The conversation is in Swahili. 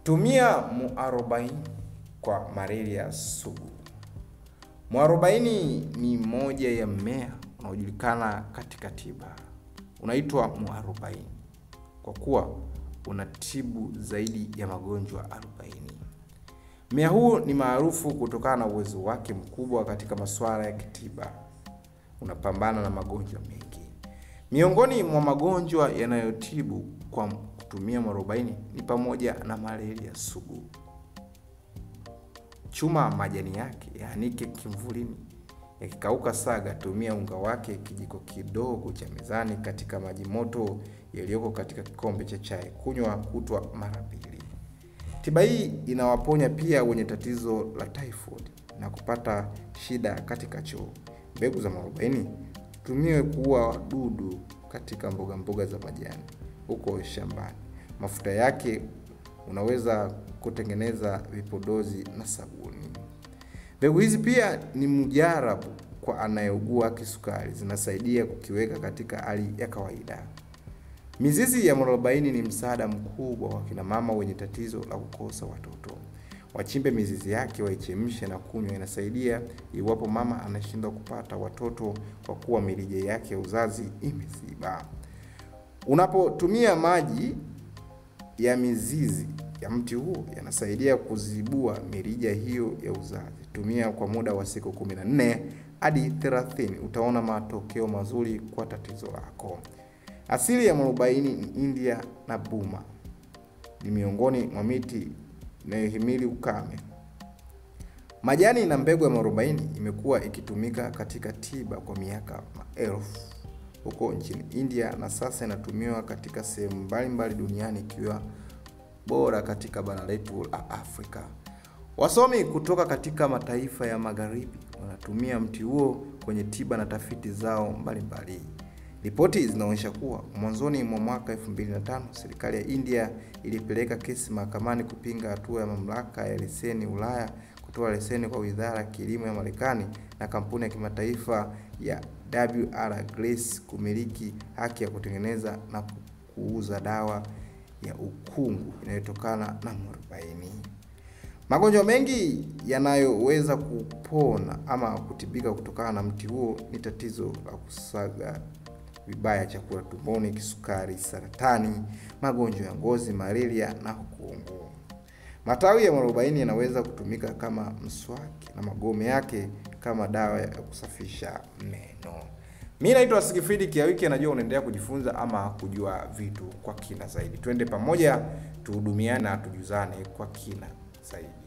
Tumia muarobaini kwa malaria sugu. Mwarobaini ni moja ya mmea unaojulikana katika tiba. Unaitwa muarobaini kwa kuwa unatibu zaidi ya magonjwa 40. Mmea huu ni maarufu kutokana na uwezo wake mkubwa katika masuala ya kitiba. Unapambana na magonjwa mengi. Miongoni mwa magonjwa yanayotibu kwa kutumia mwarobaini ni pamoja na malaria sugu. Chuma majani yake, yaanike kimvulini. Yakikauka saga, tumia unga wake kijiko kidogo cha mezani katika maji moto yaliyoko katika kikombe cha chai. Kunywa kutwa mara mbili. Tiba hii inawaponya pia wenye tatizo la typhoid na kupata shida katika choo. Mbegu za mwarobaini tumiwe kuua wadudu katika mboga mboga za majani huko shambani. Mafuta yake unaweza kutengeneza vipodozi na sabuni. Mbegu hizi pia ni mujarabu kwa anayeugua kisukari, zinasaidia kukiweka katika hali ya kawaida. Mizizi ya mwarobaini ni msaada mkubwa wa kina mama wenye tatizo la kukosa watoto. Wachimbe mizizi yake, waichemshe na kunywa. Inasaidia iwapo mama anashindwa kupata watoto kwa kuwa mirija yake ya uzazi imeziba. Unapotumia maji ya mizizi ya mti huo yanasaidia kuzibua mirija hiyo ya uzazi. Tumia kwa muda wa siku 14 hadi 30, utaona matokeo mazuri kwa tatizo lako. Asili ya mwarobaini ni India na Burma. Ni miongoni mwa miti inayohimili ukame. Majani na mbegu ya mwarobaini imekuwa ikitumika katika tiba kwa miaka maelfu huko nchini India na sasa inatumiwa katika sehemu mbalimbali duniani ikiwa bora katika bara letu la Afrika. Wasomi kutoka katika mataifa ya magharibi wanatumia mti huo kwenye tiba na tafiti zao mbalimbali. Ripoti zinaonyesha kuwa mwanzoni mwa mwaka 2005 serikali ya India ilipeleka kesi mahakamani kupinga hatua ya mamlaka ya leseni Ulaya kutoa leseni kwa Wizara ya Kilimo ya Marekani na kampuni ya kimataifa ya WR Grace kumiliki haki ya kutengeneza na kuuza dawa ya ukungu inayotokana na mwarobaini. Magonjwa mengi yanayoweza kupona ama kutibika kutokana na mti huo ni tatizo la kusaga vibaya chakula tumboni, kisukari, saratani, magonjwa ya ngozi, malaria na ukungu. Matawi ya mwarobaini yanaweza kutumika kama mswaki na magome yake kama dawa ya kusafisha meno. Mi naitwa Sigifridi Kiawiki, najua unaendelea kujifunza ama kujua vitu kwa kina zaidi. Twende pamoja tuhudumiane na tujuzane kwa kina zaidi.